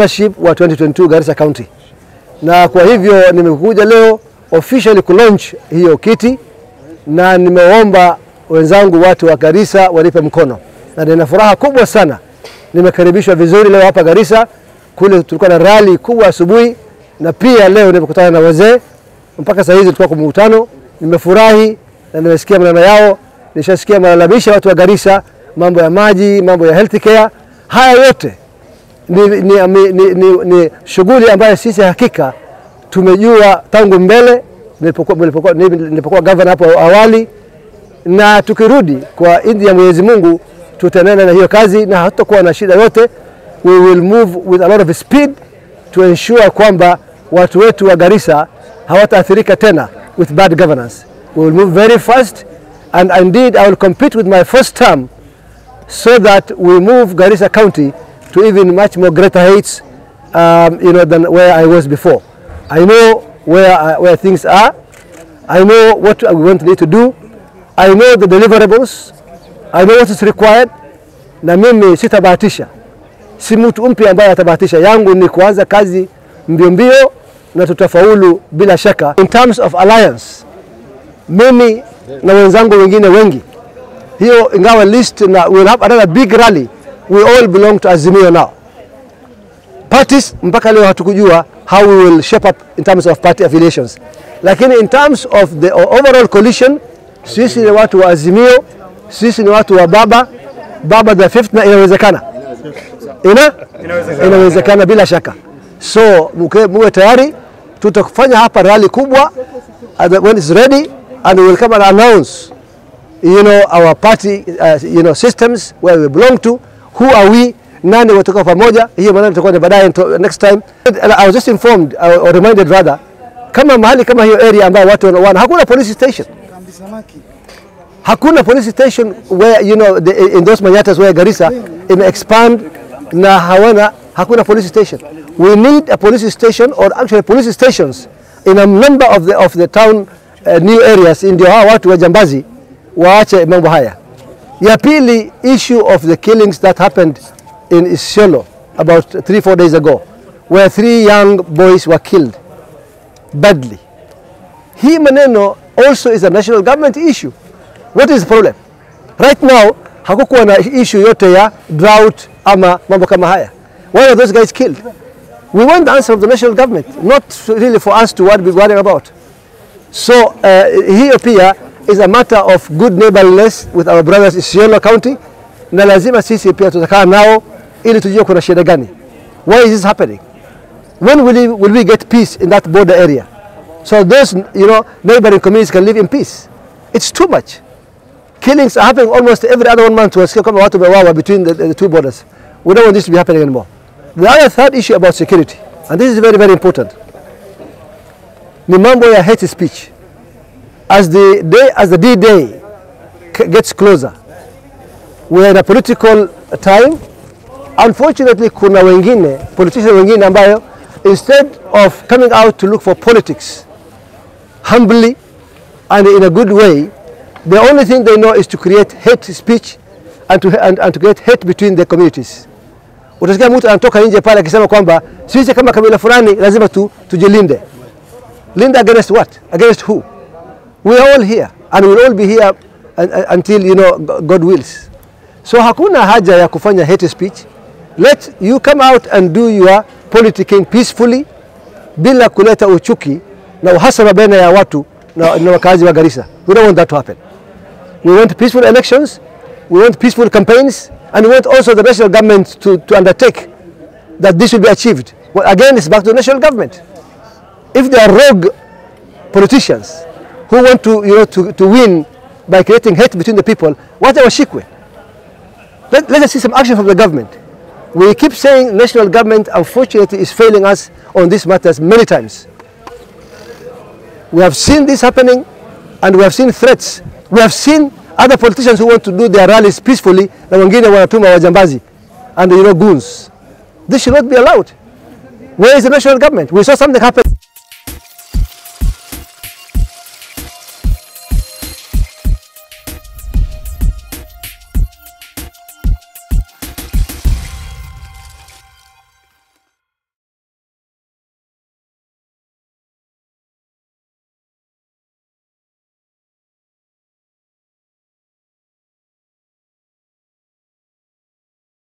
governorship wa 2022 Garissa County, na kwa hivyo nimekuja leo officially kulaunch hiyo kiti, na nimeomba wenzangu watu wa Garissa wanipe mkono, na nina furaha kubwa sana. Nimekaribishwa vizuri leo hapa Garissa. Kule tulikuwa na rally kubwa asubuhi, na pia leo nimekutana na wazee mpaka saa hizi tulikuwa kwa mkutano. Nimefurahi na nimesikia maneno yao, nishasikia malalamisho ya watu wa Garissa, mambo ya maji, mambo ya health care. Haya yote ni, ni, ni, ni, ni, ni shughuli ambayo sisi hakika tumejua tangu mbele nilipokuwa, nilipokuwa, nilipokuwa governor hapo awali, na tukirudi kwa idhini ya Mwenyezi Mungu tutaendelea na hiyo kazi na hatutakuwa na shida yote. We will move with a lot of speed to ensure kwamba watu wetu wa Garissa hawataathirika tena with bad governance. We will move very fast and indeed I will compete with my first term so that we move Garissa County to even much more greater heights um, you know, than where I was before. I know where, uh, where things are. I know what we want need to do. I know the deliverables. I know what is required. Na mimi sitabahatisha, si mtu mpya ambaye atabahatisha. Yangu ni kuanza kazi mbio mbio na tutafaulu bila shaka. In terms of alliance, mimi na wenzangu wengine wengi, hiyo ingawa list na we'll have another big rally, we all belong to Azimio now. Parties mpaka leo hatukujua how we will shape up in terms of party affiliations, lakini in terms of the overall coalition, sisi ni watu wa Azimio, sisi ni watu wa baba baba the fifth, na inawezekana ina inawezekana bila shaka. So muke, muwe tayari, tutafanya hapa rally kubwa and when it's ready and we will come and announce you know our party uh, you know systems where we belong to who are we nani watoka pamoja. Hiyo maneno tutakuwa ni baadaye next time. I was just informed uh, or reminded rather, kama mahali kama hiyo area ambayo watu wana hakuna police station hakuna police station where you know the, in those manyatas where Garissa ime expand na hawana hakuna police station. We need a police station or actually police stations in a number of the, of the town uh, new areas, ndio hawa watu wa jambazi waache mambo haya. Ya pili, issue of the killings that happened in Isiolo about three four days ago where three young boys were killed badly. Hii maneno also is a national government issue. What is the problem? Right now hakukuwa na issue yote ya drought ama mambo kama haya. Why are those guys killed? We want the answer of the national government, not really for us to be worrying about. So uh, hiyo pia is a matter of good neighborliness with our brothers Isiolo County, na lazima sisi pia tutakaa nao ili tujue kuna shida gani. Why is this happening? When will we, will we get peace in that border area? So those you know neighboring communities can live in peace. It's too much. Killings are happening almost every other one month. Tunasikia kama watu wamewawa between the, the two borders. We don't want this to be happening anymore. The other third issue about security, and this is very very important, ni mambo ya hate speech. As the day as the D-Day gets closer, we're in a political time. Unfortunately, kuna wengine politicians wengine ambayo instead of coming out to look for politics humbly and in a good way, the only thing they know is to create hate speech and to, and, and to create hate between the communities. Utasikia mtu anatoka nje pale akisema kwamba sisi kama kabila fulani lazima tu, tujilinde. Linde against what? Against who? We are all here and we'll all be here until you know God wills. So hakuna haja ya kufanya hate speech. Let you come out and do your politicking peacefully bila kuleta uchuki na uhasama baina ya watu na, na wakazi wa Garissa. We don't want that to happen. We want peaceful elections, we want peaceful campaigns, and we want also the national government to, to undertake that this will be achieved. Well, again, it's back to the national government. If there are rogue politicians who want to, you know, to, to win by creating hate between the people, what are washikwe? Let, let us see some action from the government. We keep saying national government, unfortunately, is failing us on these matters many times. We have seen this happening and we have seen threats. We have seen other politicians who want to do their rallies peacefully na wengine wanatuma wajambazi and you know goons. This should not be allowed. Where is the national government? We saw something happen